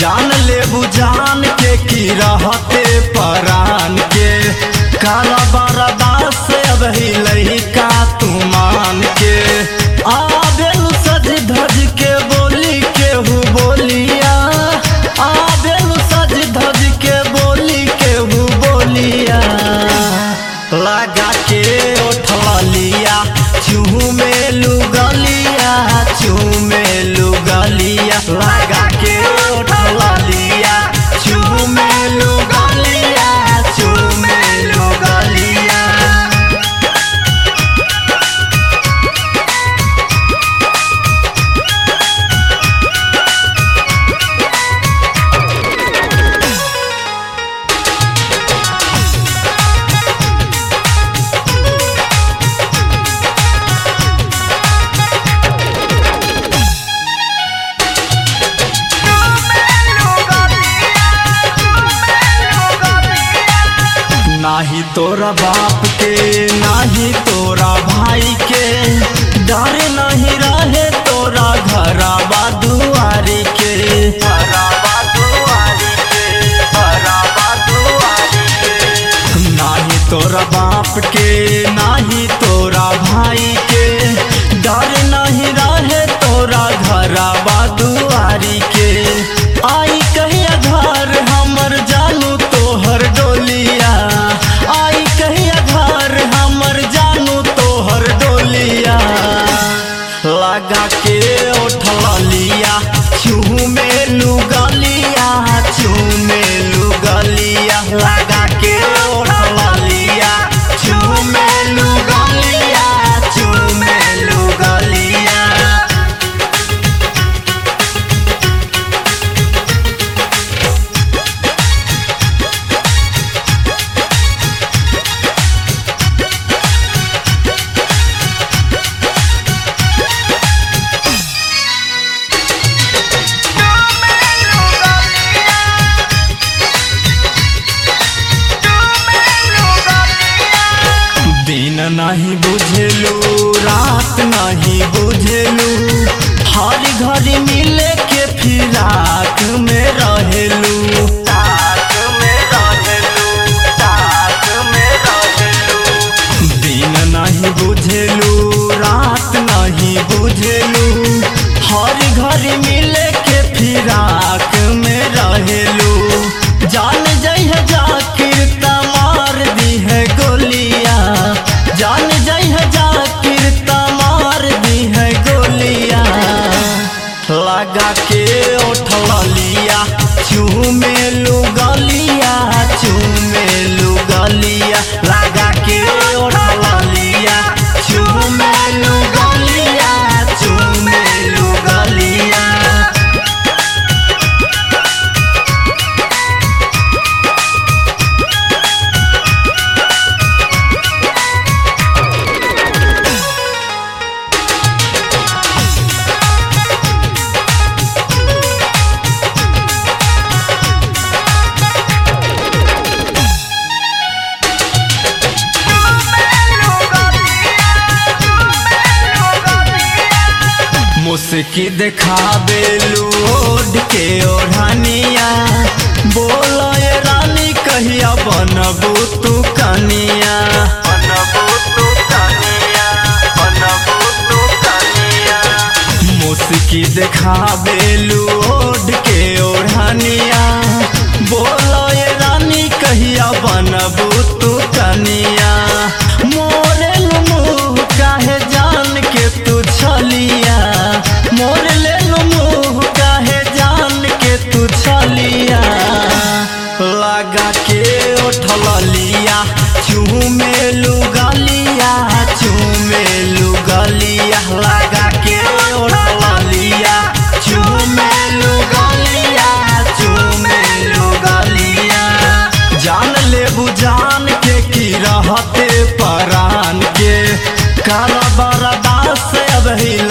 जान ले बुझान के की रहते परान के काला बरदास अब ही का तू मान के आबेल सज धज के बोली केहू बोलिया आबेल सज धज के बोली केहू बोलिया लगा के उठला लिया चूह में लुगलिया चूह में लुगलिया लगा के उठला लिया चूह में लुगलिया चूह में लुगलिया नाही तोरा बाप के नाही तोरा भाई के डर नहीं रहे तोरा घराबा दुआरी के घराबा दुआरी के घराबा दुआरी के नाही तोरा बाप के नाही तोरा भाई के डर नहीं रहे तोरा घराबा दुआरी के आई कहिया घर हमर जानू तोहर डोलिया आई कहिया घर हमर जानू तोहर डोलिया लगा के उठला लिया चूह में लुगलिया चूह में लुगलिया लगा के उठला लिया चूह में लुगलिया चूह में लुगलिया दिन नहीं बुझलू रात नहीं बुझलू हर घड़ी मिले के फिराक में रहेलू ताक में रहेलू ताक में रहेलू दिन नहीं बुझलू रात नहीं बुझलू हर घड़ी मिले के फिराक में रहेलू जान जइह जाकिर तमार दी है गोलिया जान जइह जाकिर तमार दी है गोलिया लगा के उठला लिया चूह में लुगलिया चूह में लुगलिया लगा के उठला लिया चूह में लुगलिया चूह में लुगलिया मुस्की देखाबे लोड के ओढ़निया बोलो ये रानी कहिया बनबू तू कनिया बनबू तू कनिया बनबू तू कनिया मुस्की देखाबे लोड के ओढ़निया बोलो ये रानी कहिया बनबू तू कनिया मोरे मुँह काहे जान के तू छलिया मोर ले मुँह काहे जान के तू छलिया लगा के उठल लिया चूह में लुगलिया चूह में लुगलिया लगा के उठल लिया चूह में लुगलिया चूह में लुगलिया जान ले बुझान के की रहते परान के काला बरदास अब ही